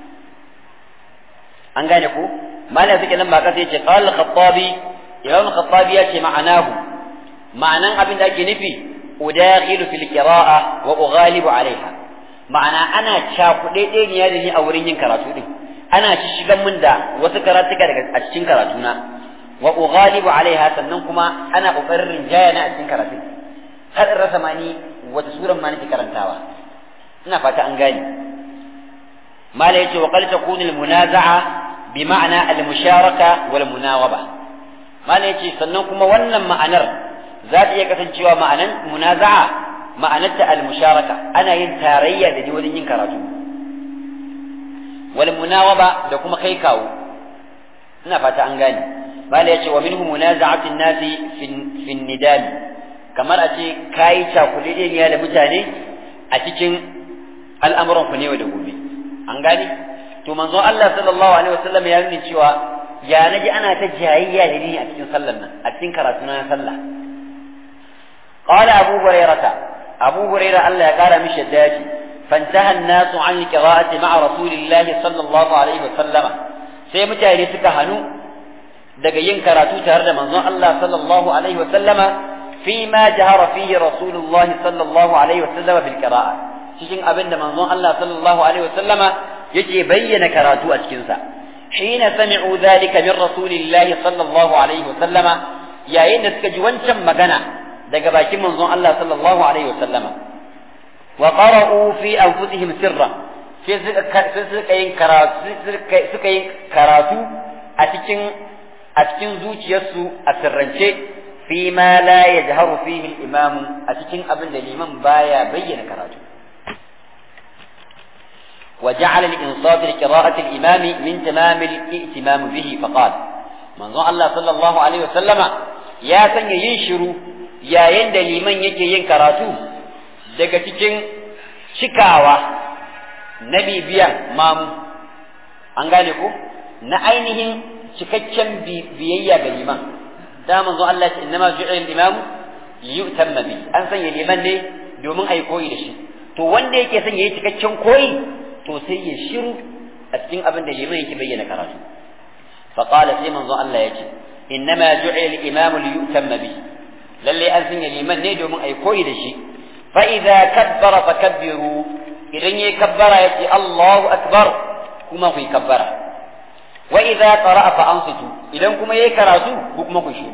an gane ko malam suke nan ba kasa yace qala al-khattabi imam al-khattabi yace ma'anahu ma'anan abin da ake nufi udakhilu fil qira'a wa ughalibu alaiha ma'ana ana cakuɗe ɗaya da ni a wurin yin karatu din ana shigan min da wasu karatuka daga a cikin karatuna wa ughalibu alaiha sannan kuma ana kokarin rinjaya na a cikin karatu har in rasa mani wata suran ma nake karantawa ina fata an gane mala yace wa qad takunu al munaza'a bi ma'ana al musharaka wal munawaba mala yace sannan kuma wannan ma'anar za ta iya kasancewa ma'anan munaza'a ma'anarta al musharaka ana yin tarayya da ni wajen yin karatu wal munawaba da kuma kai kawo ina fata an gane bala yace wa minhu munaza'atu nasi fi nidal kamar a ce kai cakulideniya da mutane a cikin al'amuran ku ne da gobe an gane to manzon Allah sallallahu alaihi wasallam ya nuna cewa ya naji ana ta jayayya da ni a cikin sallar nan a cikin karatu na sallah qala abu hurairah abu hurairah Allah ya kara mishi da yace فانتهى الناس عن القراءة مع رسول الله صلى الله عليه وسلم sai mutane suka hannu daga yin karatu tare da manzon Allah sallallahu alaihi wasallama fi ma jahara fihi rasulullahi sallallahu alaihi wasallama bil qira'a cikin abin da manzon Allah sallallahu alaihi wasallama yake bayyana karatu a cikin sa hina sami'u dhalika min rasulillahi sallallahu alaihi wasallama yayin da suka ji wancan magana daga bakin manzon Allah sallallahu alaihi wasallama وقرأوا في أنفسهم سرا suka yin karatu suka yin karatu a cikin a cikin zuciyarsu a sirrance fi ma la yajharu fihi al-imam a cikin abin da liman baya bayyana karatu وجعل الإنصات لقراءة الإمام من تمام الائتمام به فقال من الله صلى الله عليه وسلم يا سن ينشروا يا يند liman yake yin karatu daga cikin cikawa na bibiyan mamu an gane ko na ainihin cikakken biyayya ga liman da manzo Allah ce innama ju'ila al-imam liyutamma bi an sanya liman ne domin ai koyi da shi to wanda yake son yayi cikakken koyi to sai ya shiru a cikin abin da liman yake bayyana karatu fa qala sai manzo Allah ya ce innama ju'ila al-imam liyutamma bi lalle an sanya liman ne domin ai koyi da shi فإذا كبر فكبروا إذن يكبر يأتي الله أكبر كما في كبر وإذا قرأ فأنصتوا إذن كما يكراتوا كما كشوا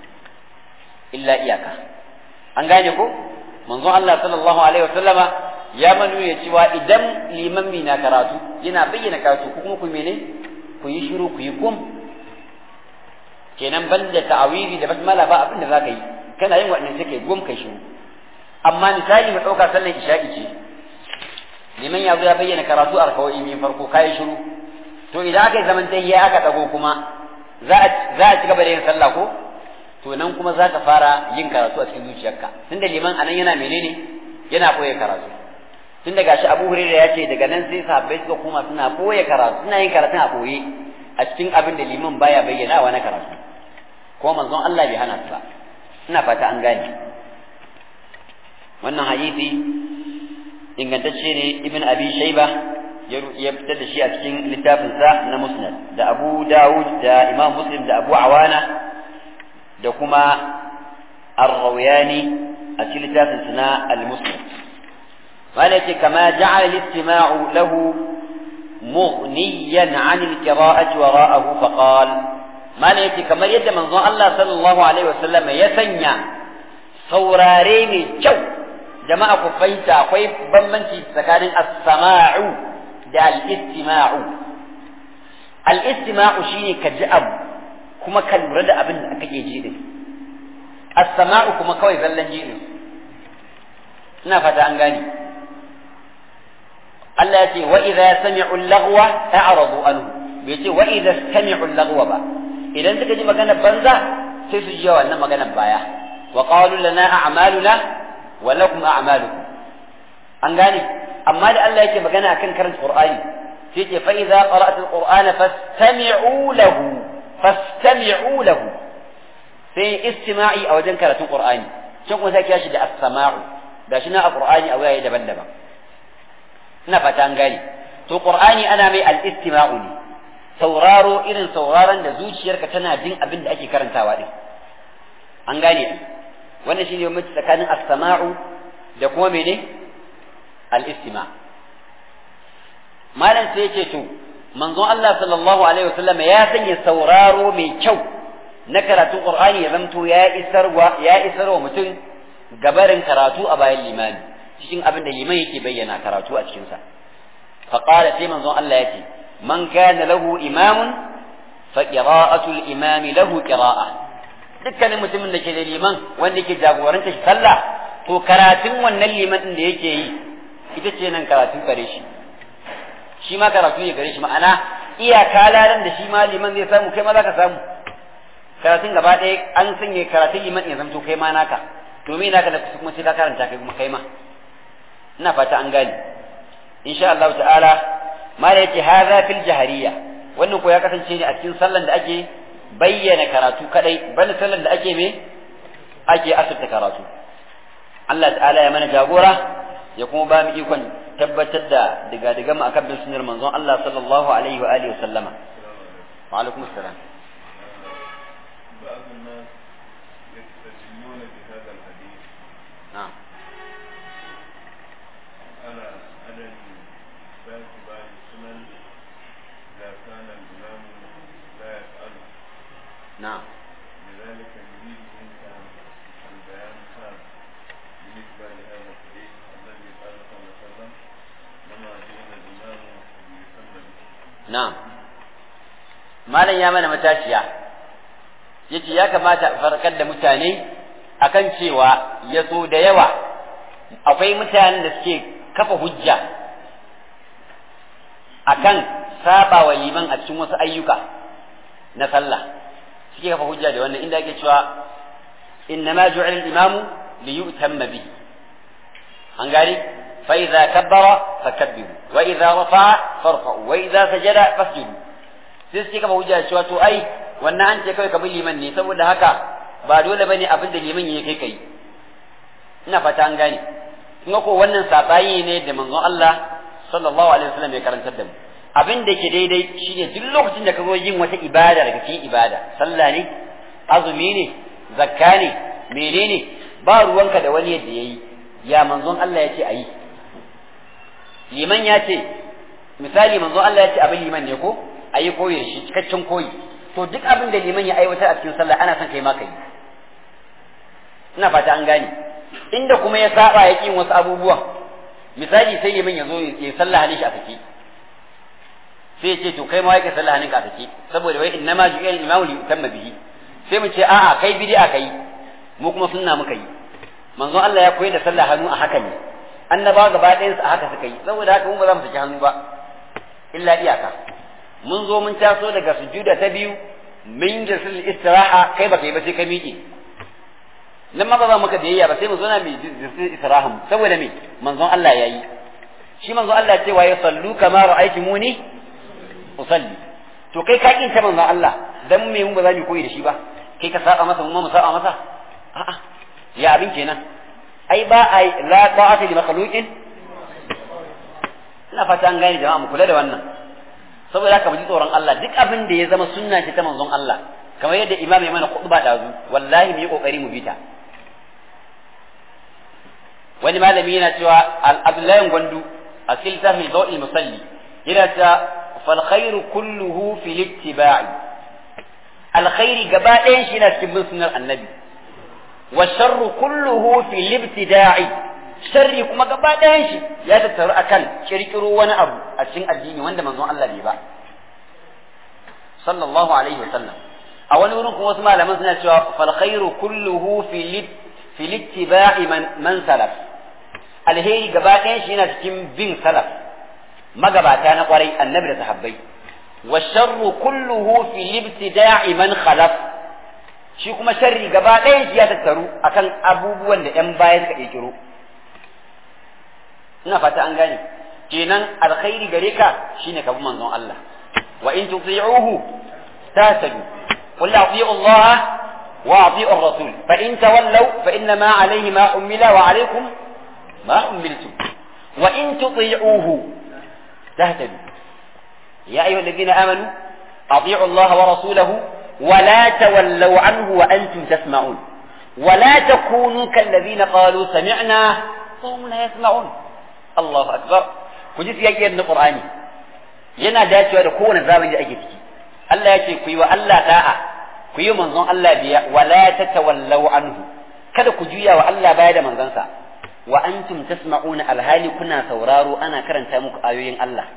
إلا إياك an gane ko manzon Allah sallallahu alaihi wasallama ya manu ya cewa idan liman na karatu yana bayyana karatu ku kuma ku mene ku yi shiru ku yi kum kenan banda ta'awizi da basmala ba abin da zaka yi kana yin wannan sai kai gum kai shiru amma misali mu ɗauka sallar isha'i ce liman ya zo ya bayyana karatu a rakawai min farko kayi shiru to idan aka yi zaman tayyiya aka ɗago kuma za a ci gaba da yin sallah ko to nan kuma za ka fara yin karatu a cikin zuciyarka tunda liman anan yana menene yana koya karatu tun da gashi Abu Hurairah ya ce daga nan sai sahabbai suka koma suna koya karatu suna yin karatun a koye a cikin abin da liman baya bayyanawa na karatu ko manzon Allah bai hana su ba ina fata an gane wannan hadisi ingantacce ne ibn abi shayba ya fitar da shi a cikin littafinsa na musnad da abu dawud da imam muslim da abu awana da kuma ar-rawayani a cikin littafinsa na al-musnad malaka kama ja'ala al-istima'u lahu mughniyan 'an al-qira'ati wara'ahu faqala malaka kamar yadda manzon Allah sallallahu alaihi wasallam ya sanya saurare mai kyau jama'a ku fahimta akwai bambanci tsakanin as-sama'u da al-istima'u al-istima'u shine ka ji abu kuma ka lura da abin da kake ji din as-sama'u kuma kawai zallan ji din ina fata an gane Allah ya ce wa idza sami'u al-laghwa a'radu anhu bai ce wa idza sami'u al-laghwa ba idan suka ji magana banza sai su ji wannan magana baya wa qalu lana a'maluna wa lakum a'malukum an gane amma da Allah yake magana akan karanta Qur'ani sai ce fa idza qara'ta al-Qur'ana fastami'u lahu fastami'u lahu sai istima'i a wajen karatun Qur'ani can kuma sai kiyashi da as-sama'u gashi na a Qur'ani a wayaye daban-daban ina fata an gane to Qur'ani ana mai al-istima'u ne sauraro irin sauraron da zuciyarka tana jin abin da ake karantawa din an gane wannan shine bambanci tsakanin as-sama'u da kuma mene al-istima malam sai yake to manzon Allah sallallahu alaihi wasallam ya sanya sauraro mai kyau na karatun Qur'ani ya zamto ya isarwa ya isarwa mutum gabarin karatu a bayan limami cikin abin da liman yake bayyana karatu a cikin sa fa qala sai manzon Allah yace man kana lahu imamun fa qira'atu al-imam lahu qira'a dukkanin mutumin da ke da liman wanda yake jagoranta shi sallah to karatun wannan liman din da yake yi ita ce nan karatu gare shi shi ma karatu ne gare shi ma'ana iyaka ladan da shi ma liman zai samu kai ma za ka samu karatun gaba ɗaya an sanya karatun liman ya zamto kai ma naka to me naka da kuma sai ka karanta kai kuma kai ma ina fata an gane insha Allah ta'ala ma da yake hadha fil jahariya wannan ko ya kasance ne a cikin sallan da ake bayyana karatu kadai bane sallan da ake me ake asirta karatu Allah ta'ala ya mana jagora ya kuma ba mu ikon tabbatar da diga diga mu akan bin sunnar manzon Allah sallallahu alaihi wa alihi wa sallama wa alaikum assalam بعض الناس يستدلون بهذا الحديث نعم على عدم باعتبار السنن إذا كان الإمام لا يفعله نعم لذلك نريد منك البيان خاص بالنسبة لهذا الحديث الذي قال صلى الله عليه وسلم لما جئنا الإمام ليسمى به na'am malam ya mana matashiya yace ya kamata a farkar da mutane akan cewa ya so da yawa akwai mutanen da suke kafa hujja akan saba wa liman a cikin wasu ayyuka na sallah suke kafa hujja da wannan inda ake cewa innama ju'ila al-imamu li yu'tamma bihi an gari fa idza kabbara fakabbiru wa idza rafa'a farfa'u wa idza sajada fasjudu sai suke kafa hujja cewa to ai wannan an ce kawai kamar liman ne saboda haka ba dole bane abin da liman ya kai kai ina fata an gane kuma ko wannan sabayi ne da manzon Allah sallallahu alaihi wasallam ya karantar da mu abin da ke daidai shine duk lokacin da ka zo yin wata ibada daga cikin ibada sallah ne azumi ne zakka ne menene ba ruwanka da wani yadda yayi ya manzon Allah ya ce ayi liman ya ce misali manzon Allah ya ce abin liman ne ko ayi koyi shi cikakken koyi to duk abin da liman ya aiwatar a cikin sallah ana son kai ma kai ina fata an gane inda kuma ya saba ya kin wasu abubuwan misali sai liman ya zo ya sallah halin shi a sake sai ya ce to kai ma yake sallah halin ka a sake saboda wai innama ju'ila al-imamu li yutamma bihi sai mu ce a'a kai bid'a kai mu kuma sunna muka yi manzon Allah ya koyar da sallah hannu a haka ne annabawa gaba ɗayan su a haka suka yi saboda haka mu ba za mu saki hannu ba illa iyaka mun zo mun taso daga sujuda ta biyu min jasil istiraha kai baka yi ba sai ka miƙe nan ma ba za mu ka biyayya ba sai mu zo na mai jasil istiraha saboda me manzon Allah ya yi shi manzon Allah ya ce wa sallu kama ra'aytumuni usalli to kai ka kin ta manzon Allah dan me mun ba za mu koyi da shi ba kai ka saba masa mun ma mu saba masa a'a ya abin kenan ai ba ai la ta'ata li makhluqin ina fata an gane jama'a mu kula da wannan saboda haka mu ji tsoron Allah duk abin da ya zama sunna ce ta manzon Allah kamar yadda imam ya mana khutba da zu wallahi mu yi kokari mu bita wani malami yana cewa al-abdullahi gwandu a cikin littafin zawil musalli yana cewa fal khairu kulluhu fil ittiba'i alkhairi gaba ɗayan shi yana cikin bin sunnar annabi wa sharru kulluhu fil ibtida'i sharri kuma gaba ɗayan shi ya tattaru akan kirkiro wani abu a cikin addini wanda manzon Allah bai ba sallallahu alaihi wasallam a wani wurin kuma wasu malaman suna cewa fal khairu kulluhu fi littiba'i man man salaf alheri gaba ɗayan shi yana cikin bin salaf magabata na kwarai annabi da sahabbai wa sharru kulluhu fi libtida'i man khalaf shi kuma sharri gaba ɗayan shi ya tattaru akan abubuwan da ƴan baya suka kirkiro ina fata an gane kenan alkhairi gare ka shine ka bi manzon Allah wa in tuti'uhu tahtadu qul ati'u Allah wa ati'u ar-rasul fa in tawallaw fa inna ma alayhi ma ummila wa alaykum ma ummiltum wa in tuti'uhu tahtadu ya ayyuha alladhina amanu ati'u Allah wa rasulahu ولا تولوا عنه وأنتم تسمعون ولا تكونوا كالذين قالوا سمعنا وهم لا يسمعون الله أكبر كجي سياقي ابن القرآن yana dacewa da kowane zamani da ake ciki Allah ya ce ku yi wa Allah da'a ku yi manzon Allah biya wala tatawallaw anhu kada ku juya wa Allah baya da manzansa wa antum tasma'una alhali kuna sauraro ana karanta muku ayoyin Allah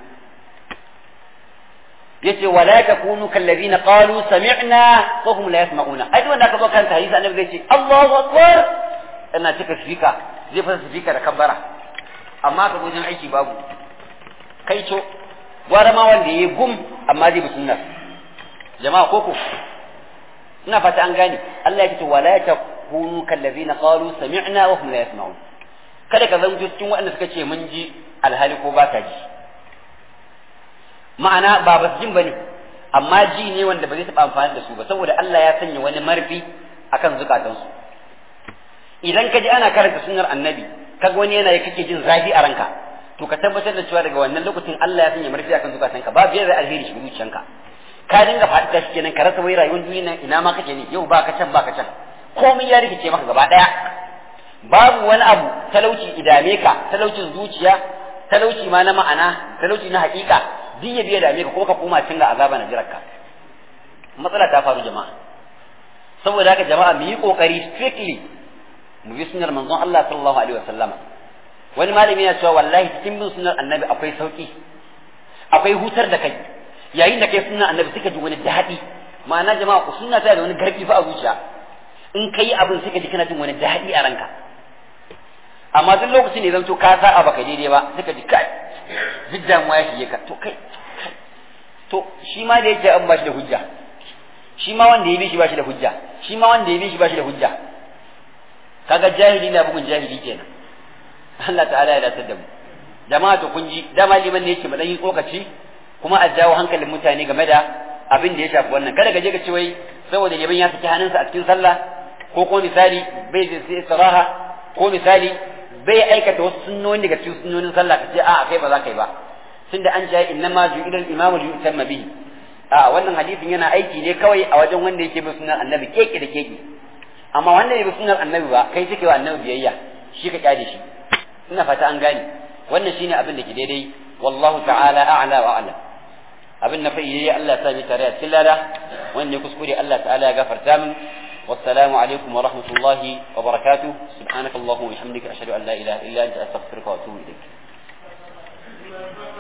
yace wala takunu kallazina qalu sami'na wa hum la yasma'una ai wanda aka zo kan hadisi annabi zai ce Allahu akbar ina cika sifika zai fasa sifika da kabbara amma ka wajen aiki babu kai co gwara ma wanda yayi gum amma zai bi sunnar jama'a koko ina fata an gane Allah ya ce wala takunu kallazina qalu sami'na wa hum la yasma'un kada ka zanto cikin waɗanda suka ce mun ji alhali ko ba ka ji ma'ana ba ba jin bane amma ji ne wanda ba zai taɓa amfani da su ba saboda Allah ya sanya wani marfi akan zukatansu idan ka ji ana karanta sunnar annabi kaga wani yana kake jin zafi a ranka to ka tabbatar da cewa daga wannan lokacin Allah ya sanya marfi akan zukatanka ba biyar da alheri shi zuciyanka ka dinga faɗi shi kenan ka rasa wai rayuwar duniya nan ina ma kake ne yau ba ka can ba ka can komai ya rikice maka gaba ɗaya babu wani abu talauci idame ka talaucin zuciya talauci ma na ma'ana talauci na haƙiƙa duk ya biya dame ka kuma ka koma cin ga azaba na jirarka matsala ta faru jama'a saboda haka jama'a mu yi kokari strictly mu bi sunnar manzon Allah sallallahu alaihi wasallama wani malami ya cewa wallahi cikin bin sunnar annabi akwai sauki akwai hutar da kai yayin da kai sunnar annabi suka ji wani daɗi ma'ana jama'a ku sunna ta da wani garbi fa a zuciya in kai abin suka ji kana jin wani daɗi a ranka amma duk lokacin da zan to ka sa baka daidai ba suka ji kai duk damuwa ya shige ka to kai to shi ma da yake an ba shi da hujja shi ma wanda ya bi shi ba shi da hujja shi ma wanda ya bi shi ba shi da hujja kaga jahili na bugun jahili kenan Allah ta'ala ya dace da mu jama'a to kun ji dama liman ne yake mu dan yi tsokaci kuma a jawo hankalin mutane game da abin da ya shafi wannan kada ka je ka ce wai saboda liman ya saki hannunsa a cikin sallah ko ko misali bai da sai istiraha ko misali bai aikata wasu sunnoni daga cikin sunnonin sallah ka ce a kai ba za ka yi ba tunda an ce inna ma ju'ila al-imamu li yutamma bihi a wannan hadisin yana aiki ne kawai a wajen wanda yake bin sunnar annabi keke da keke amma wanda ya bi sunnar annabi ba kai take wa annabi biyayya shi ka kyale shi ina fata an gane wannan shine abin da ke daidai wallahu ta'ala a'la wa a'lam abin na fa yayi Allah ya sami tare a cikin lada wanda ya kuskure Allah ta'ala ya gafarta min والسلام عليكم ورحمة الله وبركاته سبحانك اللهم وبحمدك أشهد أن لا إله إلا أنت أستغفرك وأتوب إليك